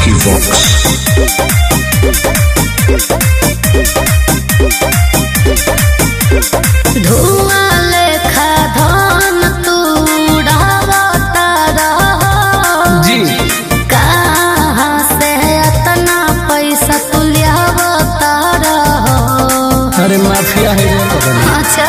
Vicky Vox. धुआं लेखा धन तू उड़ावता रहो जी कहाँ से इतना पैसा तू लियावता रहो अरे माफिया है ये तो बड़ी। अच्छा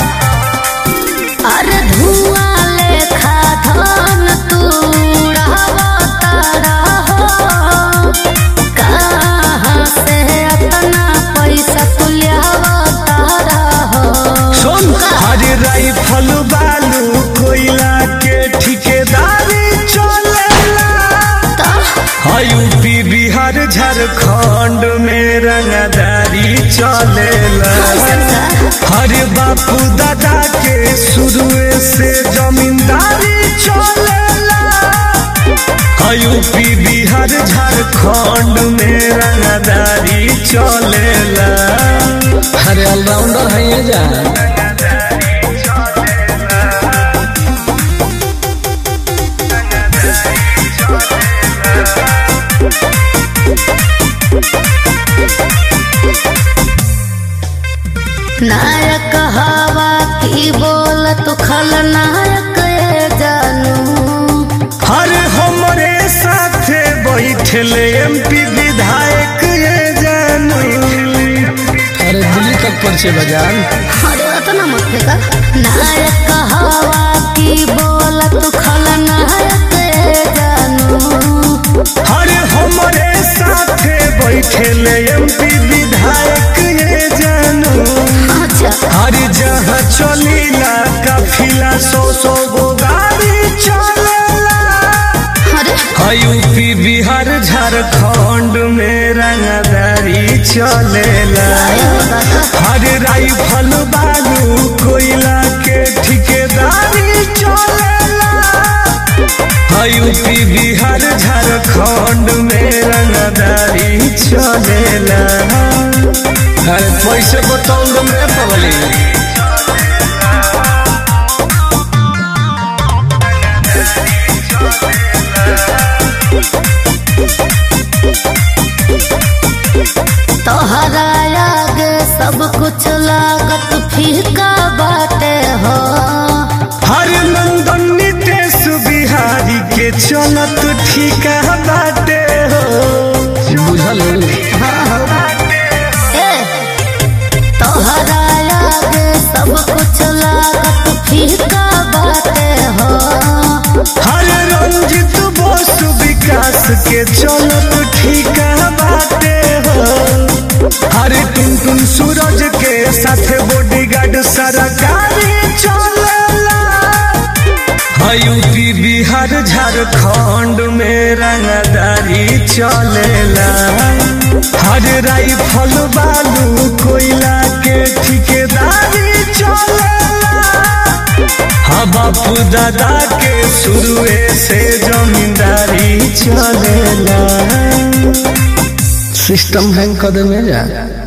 अरे धुआं लेखा धन तू उड़ावता रहो कहाँ से इतना पैसा तू लियावता रहो सुन हरे राइफल बालू कोयला के ठिकेदारी चलेला यूपी बिहार झारखंड में रंगदारी चलेला हरे बापू दादा के शुरू से जमींदारी चलेला यूपी बिहार झारखंड में रंगदारी चलेला अरे ऑलराउंडर है ये जा नायक हवा की बोलत खलनायक ये जानू हर हमरे साथे बैठले एमपी विधायक ये जानू अरे दिल्ली तक पर्चे बजान अरे अतना मत फेंका नायक हवा की बोलत खलनायक ये जानू हर हमरे साथे बैठले एमपी विधायक ये जानू अच्छा हर जहाँ चलीला काफिला सौ सौ गो गाड़ी चलेला अरे यूपी बिहार झारखंड में रंगदारी चलेला हर राइफल बालू कोयला के ठिकेदारी चलेला यूपी बिहार झारखंड में रंगदारी चलेला अरे पैसे बताऊंगा मैं पगली तोहरा आगे सब कुछ लागत फीका बाटे हो हर नंदन नितेश बिहारी के चलत ठीका बाटे हो बुझल ए, तोहरा आगे सब कुछ लागत फीका बाटे हो हर रंजित बोस विकास के चलत ठीका बाटे हो हर टुन टुन सूरज के साथ बॉडीगार्ड सरकारी चलेला यूपी बिहार झारखंड में रंगदारी चलेला हर राइफल बालू कोयला के ठिकेदारी चलेला हाँ बापू दादा के शुरू से जमींदारी चलेला सिस्टम हैंग कर दे में जा